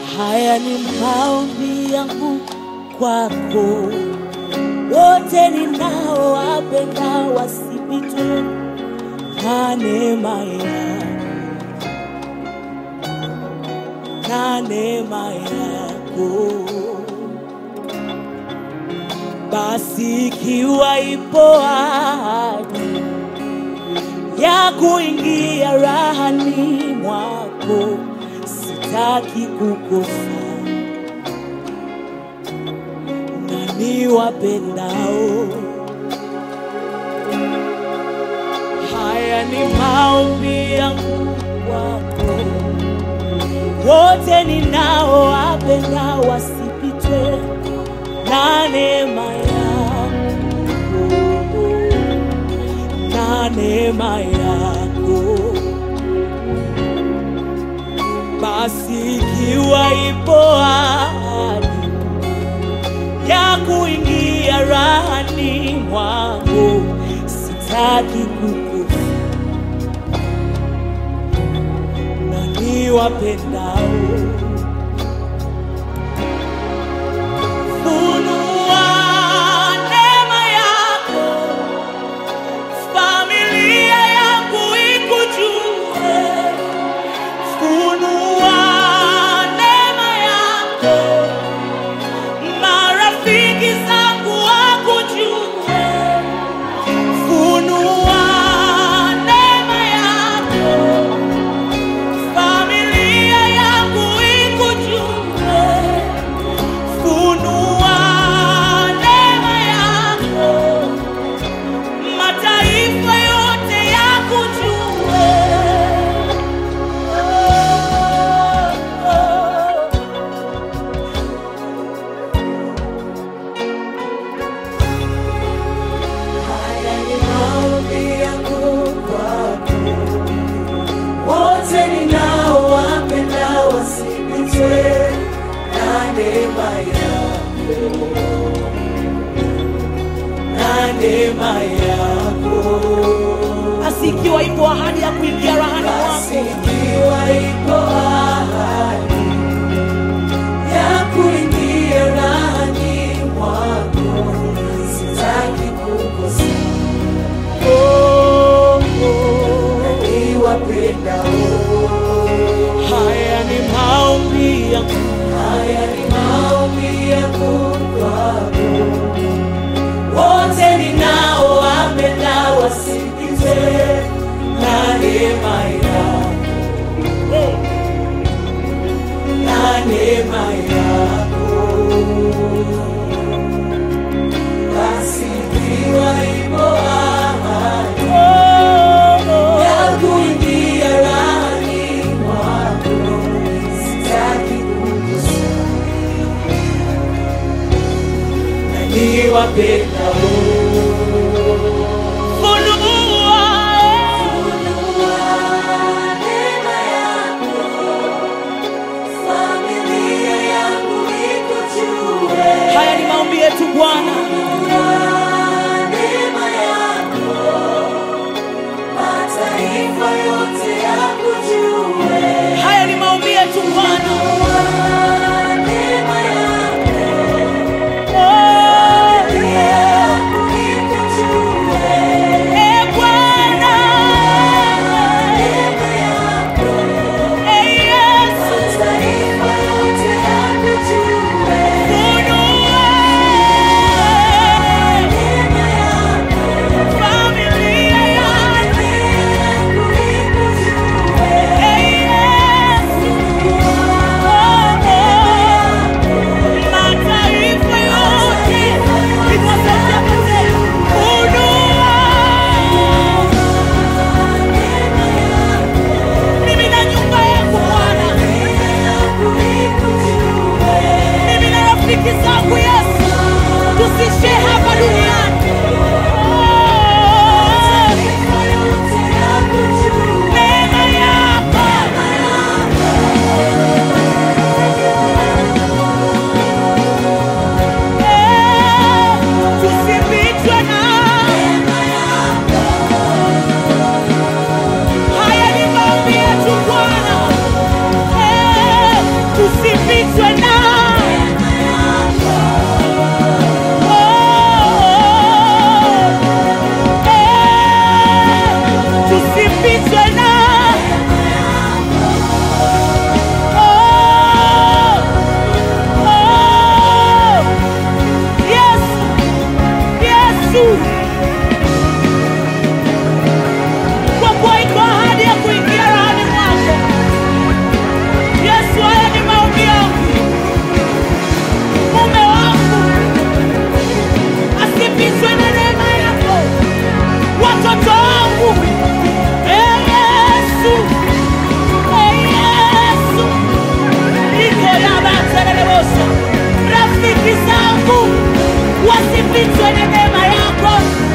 Haya ni maombi yangu kwako, wote ninaowapenda wasipitwe na neema yako, na neema yako. Basi ikiwa ipo ahadi ya kuingia rahani mwako, sitaki kukosa na niwapendao. Haya ni maombi yangu kwako, wote ninaowapenda wasipitwe na neema yako, na neema yako. Basi ikiwa ipo ahadi ya kuingia rahani mwangu, sitaki kukufa na niwapendao. Funua neema yako, familia yangu ikujue. Funua neema yako, marafiki zangu wakujue. Funua neema yako, familia yangu ikujue. Funua neema yako, mataifa yote yakujue. Oh, oh. Haya ni maombi yangu kwako, wote ninaowapenda wasipitwe na neema yako, na neema yako. Basi ikiwa ipo ahadi ya kuingia rahani Basi mwako, ikiwa ipo ahadi ya kuingia ndani mwako, sitaki kukosa oh, oh. niwapendao. haya ni maombi yangu Haya ni maombi yangu kwako, wote ninaowapenda wasikize na neema yako, na neema yako. Basi ikiwa ipo ahadi ya kuingia rahani mwako, sitaki kukosa na niwapendao. funua Funua neema yako, familia yangu ikujue. haya ni maombi yetu Bwana Funua neema yako, mataifa yote yakujue. haya ni maombi yetu Bwana Funua neema yako, oh, familia yangu ikujue. eh, Bwana Neema yako, eh, Yesu mataifa yote yakujue. funua usipitwe na neema yako.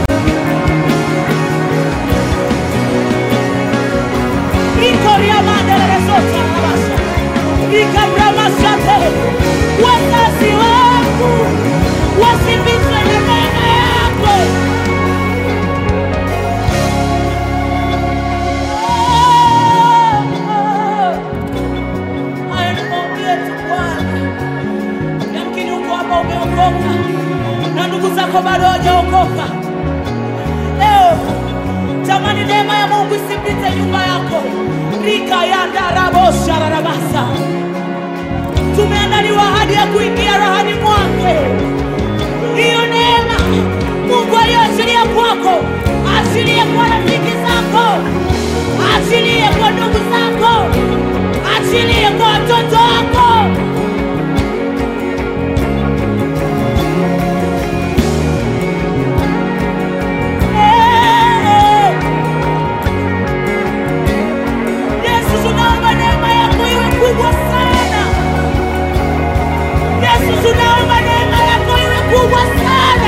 ikoriamandelelezota abasha ikabramasate wazazi wangu wasipitwe na neema yako. Haya ni maombi yetu Bwana. Yamkini uko hapa umeokoka na ndugu zako bado hawajaokoka. Leo tamani neema ya Mungu isipite nyumba yako. rika yandaraboshararabasa tumeandaliwa ahadi ya kuingia rahani mwake. Hiyo neema Mungu aliyoachilia kwako, achilie kwa rafiki zako, achilie kwa ndugu zako, achilie kwa watoto wako. Eh, Yesu, tunaomba neema yako iwe kubwa sana. Yesu, tunaomba neema yako iwe kubwa sana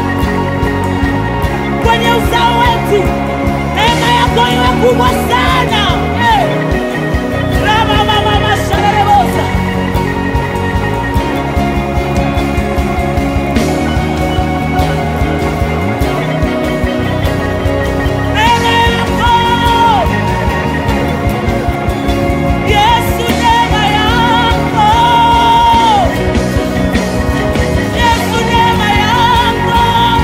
kwenye uzao wetu, neema yako iwe kubwa sana. Eh, rama mama masharebosa neema yako Yesu, neema yako Yesu, neema yako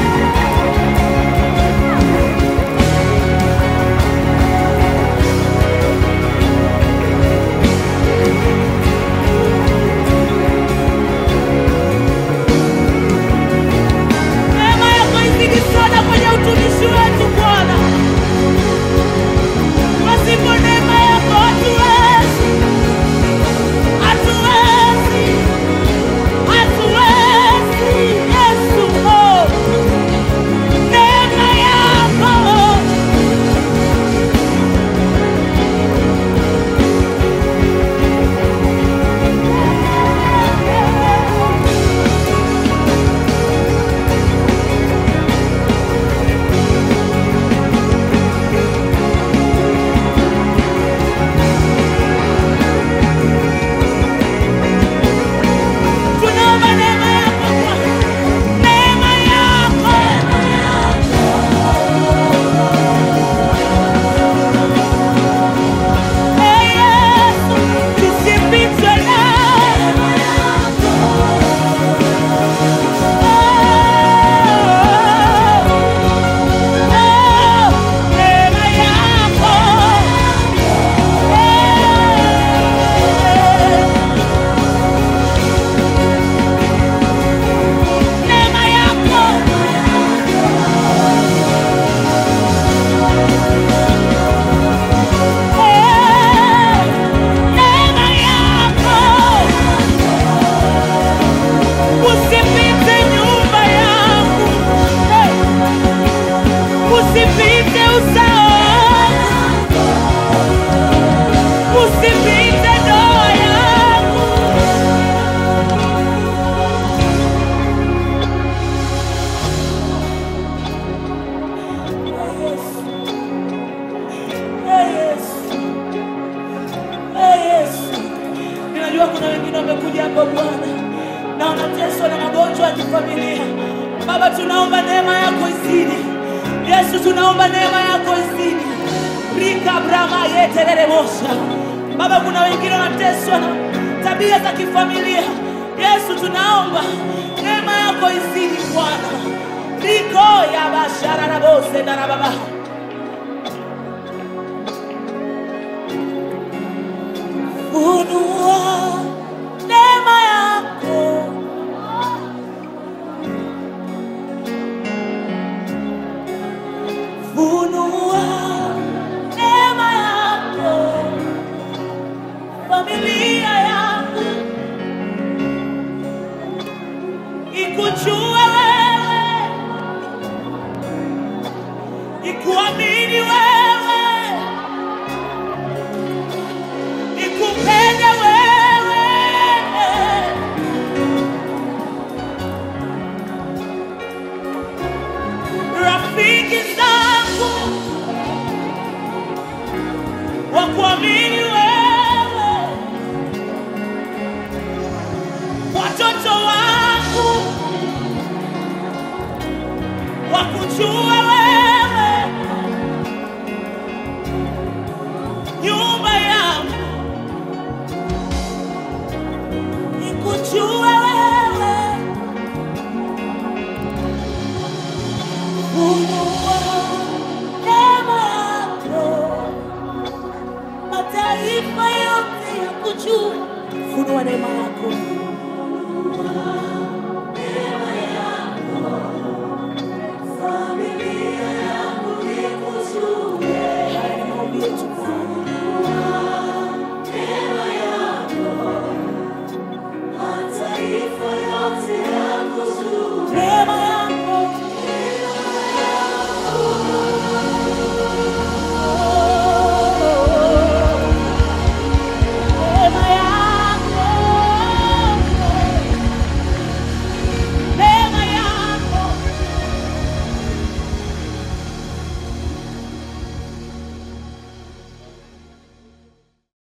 neema yako izidi sana kwenye utumishi wetu Bwana. Pasipo neema yako hatuwezi, hatuwezi, hatuwezi. Yesu, oh, neema yako tunaomba neema yako Bwana, neema yako Ee Yesu, tusipitwe nawe. Oh, oh, neema yako. Eh, neema yako Eh, neema yako usipite nyumba yangu Eh, usipite uzao usipite ndoa yangu Ee Yesu. Ee Yesu. Ninajua kuna wengine wamekuja hapa Bwana na wanateswa na magonjwa ya kifamilia. Baba, tunaomba neema yako izidi. Yesu, tunaomba neema yako izidi. Rika brama yeterere mosha. Baba, kuna wengine wanateswa na tabia za kifamilia. Yesu, tunaomba neema yako izidi Bwana. Riko ya bashara na bose na baba. Funua neema yako funua neema yako familia yangu ikujue wewe ikuamini wewe nikupende wewe wakujue wewe, nyumba yangu ikujue wewe, funua neema yako, mataifa yote yakujue, funua neema yako